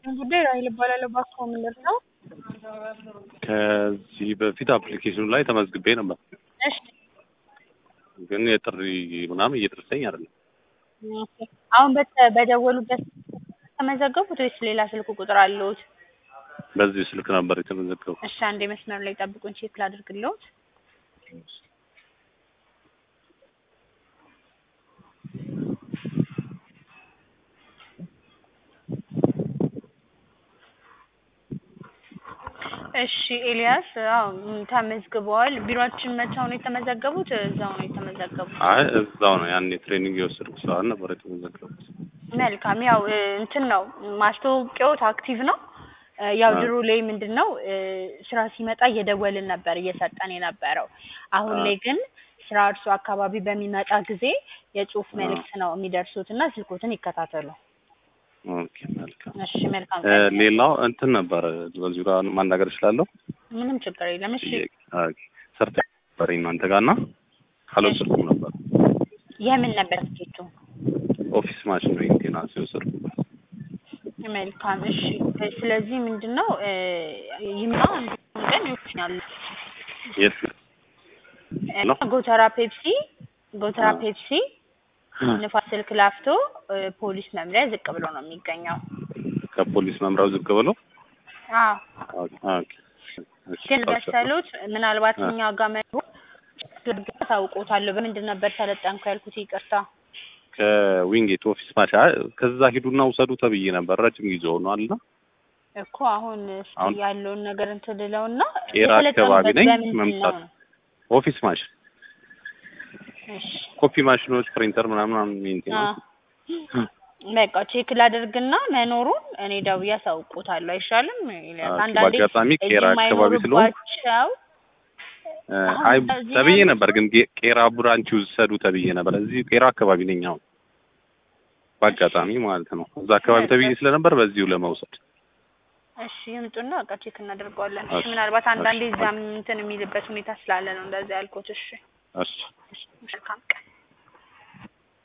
ይስጥልኝ ጉዳይ ራሔል እባላለሁ። እባክዎ ምን ልርዳው? ከዚህ በፊት አፕሊኬሽኑ ላይ ተመዝግቤ ነበር፣ እሺ ግን የጥሪ ምናምን እየደረሰኝ አይደለም። ኦኬ። አሁን በተ- በደወሉበት ተመዘገቡት ወይስ ሌላ ስልክ ቁጥር አለዎት? በዚህ ስልክ ነበር የተመዘገቡ። እሺ አንዴ መስመር ላይ ጠብቁኝ፣ ቼክ ላድርግልዎት። እሺ ኤልያስ፣ አዎ ም፣ ተመዝግበዋል። ቢሮአችን መቻው ነው የተመዘገቡት? እዛው ነው የተመዘገቡት? አይ እዛው ነው ያኔ ትሬኒንግ የወሰድኩ ሰዓት ነበር የተመዘገቡት። መልካም። ያው እ፣ እንትን ነው ማስታወቂያዎት አክቲቭ ነው። እ፣ ያው አዎ። ድሮ ላይ ምንድን ነው እ፣ ስራ ሲመጣ እየደወልን ነበር እየሰጠን የነበረው። አሁን አዎ። ላይ ግን ስራ እርሱ አካባቢ በሚመጣ ጊዜ የጽሁፍ አዎ። መልእክት ነው የሚደርሱት እና ስልኮትን ይከታተሉ። ኦኬ መልካም። እሺ መልካም እ፣ ቀን። ሌላው እንትን ነበር በዚሁ ጋር ማናገር እችላለሁ? ምንም ችግር የለም። እሺ ኦኬ። ሰርተ ነበር እናንተ ጋር እና አልወሰድኩም ነበር። የምን ነበር ስኬቱ? ኦፊስ ማሽን ሜንቴናንስ የወሰድኩበት። መልካም እሺ። ስለዚህ ምንድን ነው እ፣ ይምጣ አንድ ቀን ይወስናል። የት ሄሎ? ጎተራ ፔፕሲ ጎተራ አዎ። ፔፕሲ ንፋስ ስልክ ላፍቶ እ፣ ፖሊስ መምሪያ ዝቅ ብሎ ነው የሚገኘው። ከፖሊስ መምሪያው ዝቅ ብሎ አዎ ኦኬ ኦኬ። እሺ፣ ግን አልሰማም። በሰሉት ምናልባት አ። እኛ ጋር መኖሩ ታውቆታለሁ። በምንድን ነበር ሰለጠንኩ ያልኩት? ይቅርታ ከዊንጌት ኦፊስ ማሻ ከዛ ሂዱና ውሰዱ ተብዬ ነበር። ረጅም ጊዜ ሆኗል እና እኮ አሁን እስኪ አሁን ያለውን ነገር እንትን ልለውና ቄራ አካባቢ ነኝ። በምንድን ነው መምጣት ነው? ኦፊስ ማሽን፣ እሺ ኮፒ ማሽኖች፣ ፕሪንተር ምናምን አ፣ ሜንቴናንስ በቃ ቼክ ላደርግና መኖሩን እኔ ደውዬ አሳውቆታለሁ። አይሻልም? ኤልያስ ኦኬ፣ አንዳንዴ በአጋጣሚ እዚህ ቄራ አካባቢ ስለሆንኩ የማይኖሩባቸው እ፣ አሁን አይ እዚህ ተብዬ ያሉት- ነበር፣ ግን ጌ- ቄራ ብራንች ውሰዱ ተብዬ ነበር። እዚህ ቄራ አካባቢ ነኝ አሁን በአጋጣሚ ማለት ነው። እዛ አካባቢ ተብዬ ስለነበር በዚሁ ለመውሰድ እሺ ይምጡና በቃ ቼክ እናደርገዋለን። እሺ እሺ፣ ምናልባት አንዳንዴ እሺ፣ እዛም እንትን የሚልበት ሁኔታ ስላለ ነው እንደዛ ያልኩት። እሺ እሺ መልካም ቀን